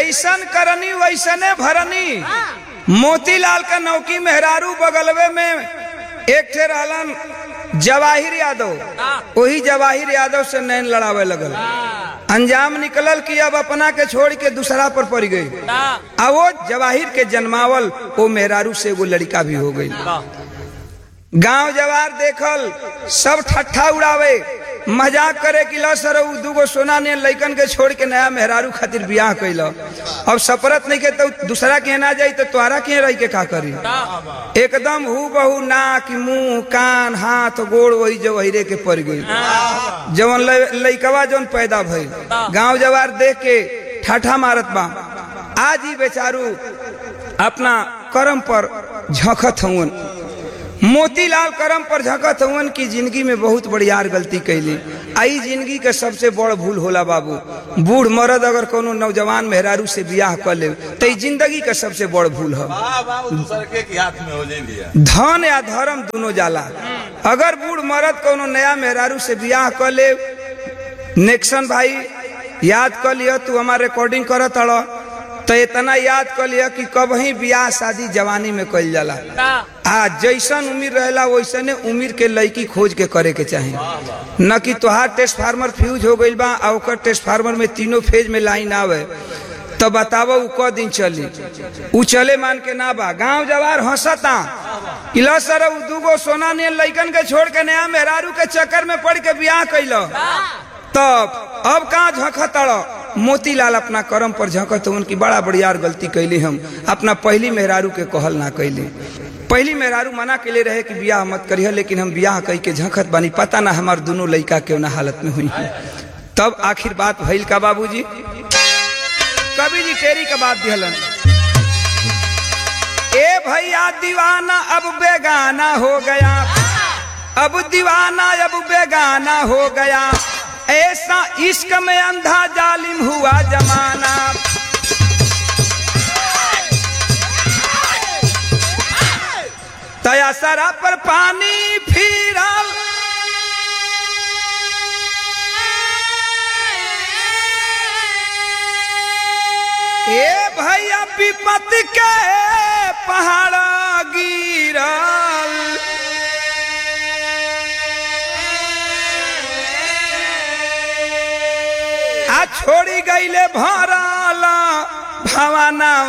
जैसन करनी वैसने भरनी मोतीलाल का नौकी मेहरारू बगलवे में एक ठे रहलन जवाहिर यादव वही जवाहिर यादव से नैन लड़ावे लगल अंजाम निकलल कि अब अपना के छोड़ के दूसरा पर पड़ गई आ वो जवाहिर के जन्मावल वो मेहरारू से एगो लड़का भी हो गई गांव जवार देखल सब ठट्ठा उड़ावे मजाक करे कि लो सर उ दूगो सोना ने लइकन के छोड़ के नया मेहरारू खातिर बियाह कैल अब सपरत नहीं के तो दूसरा के ना जाई तो तोहरा के रह के का करी एकदम हु बहु नाक मुंह कान हाथ गोड़ वही जवहिरे के पड़ गई जवन ल- लइकवा जवन पैदा भइल गांव जवार देख के ठाठा मारत बा आज ही बेचारू अपना कर्म पर झखत हवन मोतीलाल करम पर झकत हवन की जिंदगी में बहुत बड़ियार गलती कैली आई जिंदगी के सबसे बड़ भूल होला बाबू बूढ़ मर्द अगर कोनो नौजवान मेहरारू से बियाह कर ले तो ई जिंदगी के सबसे बड़ भूल है वाह वाह वो दूसर के की हाथ में हो जाए भैया धन या धर्म दोनों जाला अगर बूढ़ मर्द कोनो नया मेहरारू से बियाह कर ले नेक्सन भाई याद कर लियो तू हमार रिकॉर्डिंग करत अड़ तो इतना याद कर लियो कि कब ही बियाह शादी जवानी में कइल जाला आ जैसन उम्र रहेला वैसने उम्र के लड़की खोज के करे के चाही न कि तोहार ट्रांसफार्मर फ्यूज हो गइल बा आ ओकर ट्रांसफार्मर में तीनों फेज में लाइन आवे तो बतावो उ क दिन चली उ चले मान के ना बा गांव जवार हंसता कि लो सर उ दूगो सोना ने लइकन के छोड़ के नया मेहरारू के चक्कर में पड़ के बियाह कैलो तब अब कहाँ झखतड़ मोतीलाल अपना कर्म पर झकत उनकी बड़ा बड़ियार गलती कैली हम अपना पहली मेहरारू के कहल ना कैली पहली मेहरारू मना कैले रहे कि बियाह मत करिए लेकिन हम बियाह कई के झंखत बानी पता ना हमार दोनों लड़का के ना हालत में हुई है तब आखिर बात भइल का बाबूजी कभी जी टेरी का बात दिहलन ए भैया दीवाना अब बेगाना हो गया अब दीवाना अब बेगाना हो गया ऐसा इश्क में अंधा जालिम हुआ जमाना तया सरा पर पानी फिरल ए भैया विपत के पहाड़ गिरल आ छोड़ी गईले भरल भवाना